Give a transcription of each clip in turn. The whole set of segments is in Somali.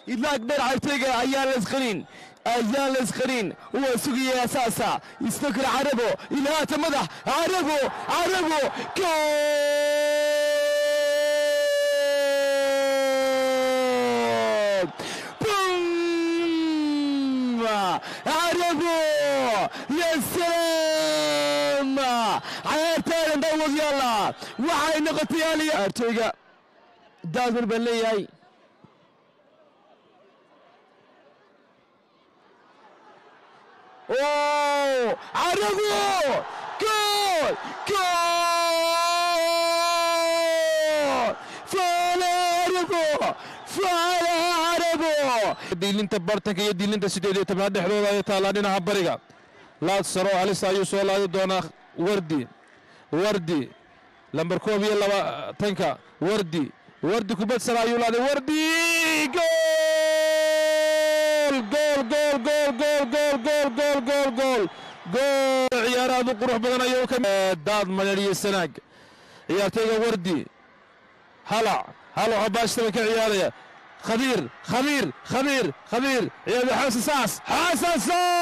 idlaag dheer cagtayga ayaan laysqarin ayaan laysqarin waa sugaya asaasa isna kale carabo ilaata madax carabo carabo gool بوم عربو يا سلام عيارتين داود يلا وحي نقطة يالي ارتيغا دازمر بلياي اوه عربو جول جول فانا عربو فانا عربو diilinta bartanka iyo diilinta sideed iyo tobnaad dhexdooda ay taallaa dhinaca bariga laad saro halista ayuu soo laadi doonaa wardi wardi lambar koob iyo labaatanka wardi wardi kubad sare ayuu laaday wardi gool gool gool gool gool gool gool gool gool gool gool ciyaar aad u qurux badan ayuu ka daad madhadhiyo sanaag ciyaartayga wardi halac halac oo baashtaba ka ciyaaraya خبير خبير خبير خبير يا حسن ساس حسن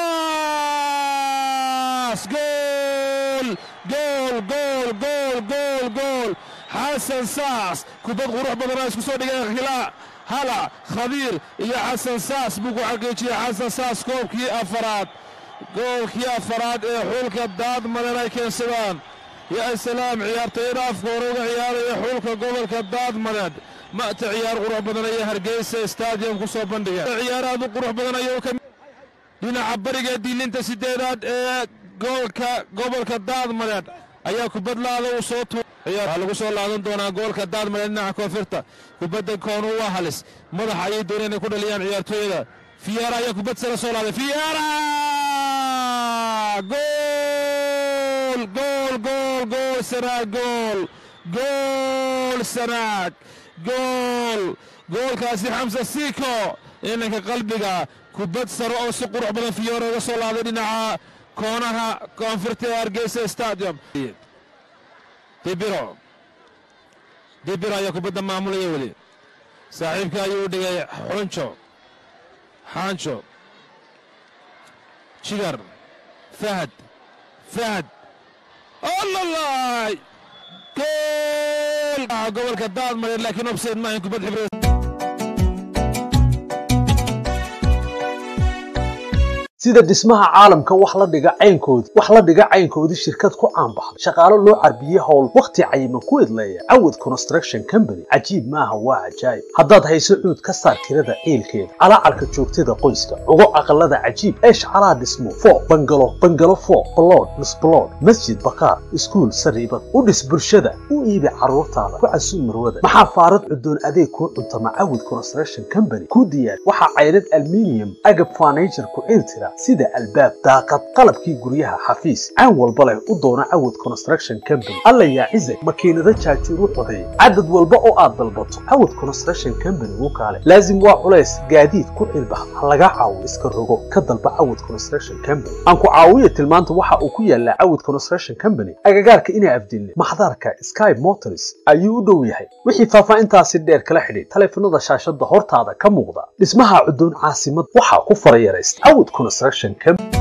ساس جول جول جول جول جول جول حسن ساس كبد غروح بدنا اسكو سو دغه خلا هلا خبير يا حسن ساس بوكو حقيقي حسن ساس كوبكي افراد goolkii afaraad ee xulka daad madan ay keensadaan yaa salaam ciyaartayda afka hore uga ciyaaraya xulka gobolka daad madeed ma'ta ciyaar qurux badan ayaa hargeysa stadium ku soo bandhiga ciyaar aad u qurux badan ayuu ka dhinaca bariga diilinta sideedaad ee goolka gobolka daadmadeed ayaa kubadlaada uu soo tu waxaa lagu soo laadan doonaa goolka daadmadeed dhinaca koonfurta kubadda koonu waa halis madaxa ayay dooneen inay ku dhaliyaan ciyaartooyada fiyaara ayaa kubad sare soo laaday fiyaara gool gool gool gool sanaag gool gool sanaag gool goolkaasi xamse siiko inanka qalbiga kubad sare oo si qurux badan fiyoora uga soo laaday dhinaca koonaha koonfurta ee hargeysa stadium dibiro dibiro ayaa kubadda maamulaya weli saaxiibka ayuu u dhigay xunjo xaanjo jigar fahad fahad ollalay gool gobolka daadmareed laakiin obseed maahin kubad xibreed sida dhismaha caalamka wax la dhiga caynkoodii wax la dhiga caynkoodii shirkad ku caanbaxday shaqaalo loo carbiyey howl wakhti cayiman ku idleeya cawad construction company cajiib maaha waa cajaayib haddaad hayso cuud ka saar tirada ciilkeeda calaacarka joogtada qoyska cugo aqalada cajiib eesh calaa dhismo foo bangalo bangalo foo balood misbalood masjid bakaar iskuul sariibad u dhis bulshada u iibi carruurtaada ku casuub marwada maxaa faarad cudoon adeeg kuu cuntama cawad construction company kuu diyaar waxaa cayrad alminium agab furniture ku ciiltira sida albaab daaqad qalabkii guryaha xafiis caan walba leh u doona cawad construction company alla yaa cizag makiinado jaajuur u codeey cadad walba oo aad dalbato cawad construction company u kaale laazim waa culays gaadiid ku cilbax ha laga caawo iska rogo ka dalba cawad construction company aan ku caawiya tilmaanta waxa uu ku yaalaa cawad construction company agagaarka inaa afdilne maxdaarka sky motors ayuu u dhow yahay wixii faahfaahintaasi dheer kala xidhiid taleefanada shaashada hortaada ka muuqda dhismaha cudoon caasimad waxaa ku farayaraysta cawad construction company